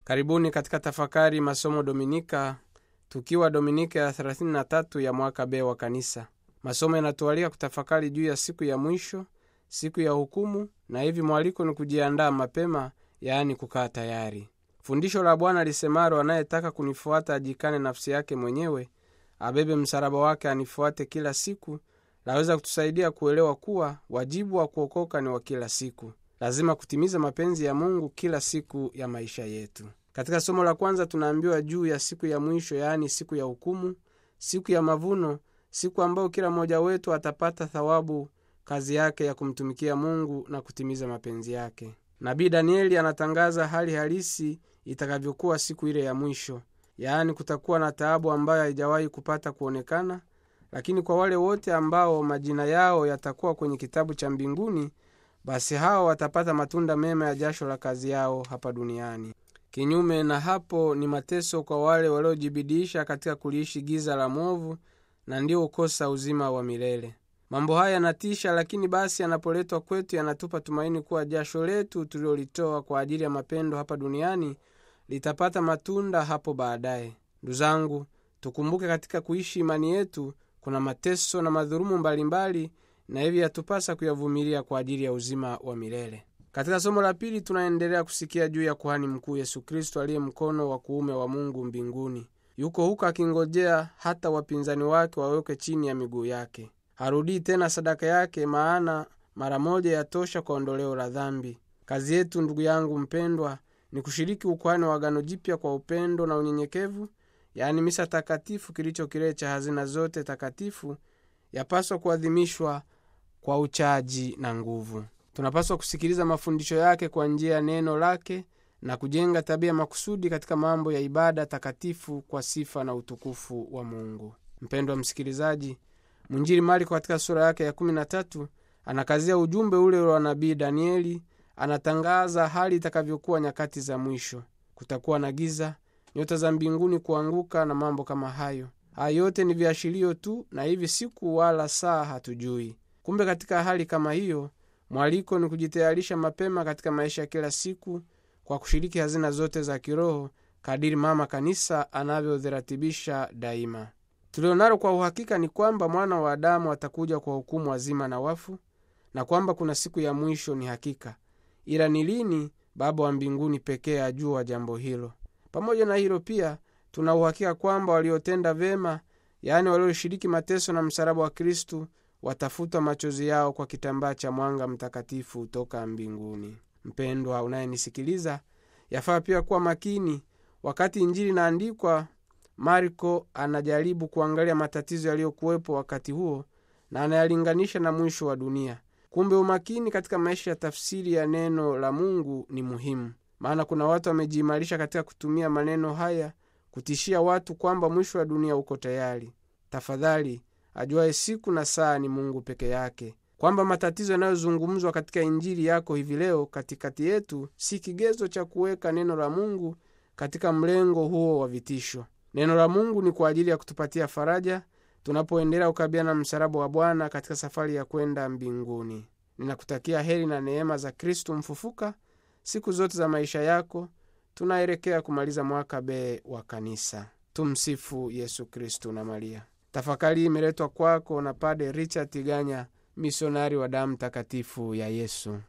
karibuni katika tafakari masomo dominika tukiwa dominika ya 33 ya mwaka b wa kanisa masomo yanatualika kutafakari juu ya siku ya mwisho siku ya hukumu na hivi mwaliko ni kujiandaa mapema yaani kukaa tayari fundisho la bwana lisemaro anayetaka kunifuata ajikane nafsi yake mwenyewe abebe msalaba wake anifuate kila siku laweza kutusaidia kuelewa kuwa wajibu wa kuokoka ni wa kila siku lazima kutimiza mapenzi ya mungu kila siku ya maisha yetu katika somo la kwanza tunaambiwa juu ya siku ya mwisho yaani siku ya hukumu siku ya mavuno siku ambayo kila mmoja wetu atapata thawabu kazi yake ya kumtumikia mungu na kutimiza mapenzi yake nabii danieli anatangaza hali halisi itakavyokuwa siku ile ya mwisho yaani kutakuwa na taabu ambayo haijawahi kupata kuonekana lakini kwa wale wote ambao majina yao yatakuwa kwenye kitabu cha mbinguni basi hao watapata matunda mema ya jasho la kazi yao hapa duniani kinyume na hapo ni mateso kwa wale waliojibidiisha katika kuliishi giza la mwovu na ndio ukosa uzima wa milele mambo haya yanatisha lakini basi yanapoletwa kwetu yanatupa tumaini kuwa jasho letu tulilolitoa kwa ajili ya mapendo hapa duniani litapata matunda hapo baadaye ndu zangu tukumbuke katika kuishi imani yetu kuna mateso na madhurumu mbalimbali na hivi yatupasa kuyavumilia kwa ajili ya uzima wa milele katika somo la pili tunaendelea kusikia juu ya kuhani mkuu yesu kristo aliye mkono wa kuume wa mungu mbinguni yuko huko akingojea hata wapinzani wake wawekwe chini ya miguu yake harudii tena sadaka yake maana mara moja yatosha kwa ondoleo la dhambi kazi yetu ndugu yangu mpendwa ni kushiriki ukuhani wa agano jipya kwa upendo na unyenyekevu yaani misa takatifu kilicho kilele cha hazina zote takatifu yapaswa kuadhimishwa kwa uchaji na nguvu tunapaswa kusikiliza mafundisho yake kwa njia ya neno lake na kujenga tabia makusudi katika mambo ya ibada takatifu kwa sifa na utukufu wa mungu mpendwa msikilizaji mwinjili marko katika sura yake ya 13 anakazia ujumbe ule wa nabii danieli anatangaza hali itakavyokuwa nyakati za mwisho kutakuwa na giza nyota za mbinguni kuanguka na mambo kama hayo haya yote ni viashirio tu na hivi siku wala saa hatujui kumbe katika hali kama hiyo mwaliko ni kujitayarisha mapema katika maisha ya kila siku kwa kushiriki hazina zote za kiroho kadiri mama kanisa anavyoziratibisha daima tulionalo kwa uhakika ni kwamba mwana wa adamu atakuja kwa hukumu wazima na wafu na kwamba kuna siku ya mwisho ni hakika ila ni lini baba wa mbinguni pekee ajua jambo hilo pamoja na hilo pia tuna uhakika kwamba waliotenda vema yaani walioshiriki mateso na msalaba wa kristu watafutwa machozi yao kwa kitambaa cha mwanga mtakatifu toka mbinguni mpendwa unayenisikiliza yafaa pia kuwa makini wakati injili inaandikwa marko anajaribu kuangalia matatizo yaliyokuwepo wakati huo na anayalinganisha na mwisho wa dunia kumbe umakini katika maisha ya tafsiri ya neno la mungu ni muhimu maana kuna watu wamejiimarisha katika kutumia maneno haya kutishia watu kwamba mwisho wa dunia uko tayari tafadhali ajuaye siku na saa ni mungu peke yake kwamba matatizo yanayozungumzwa katika injili yako hivi leo katikati yetu si kigezo cha kuweka neno la mungu katika mlengo huo wa vitisho neno la mungu ni kwa ajili ya kutupatia faraja tunapoendelea kukabiliana na msalaba wa bwana katika safari ya kwenda mbinguni ninakutakia heri na neema za kristu mfufuka siku zote za maisha yako tunaelekea kumaliza mwaka b wa kanisa tumsifu yesu kristu na maria tafakari imeletwa kwako na pade richard tiganya misionari wa damu takatifu ya yesu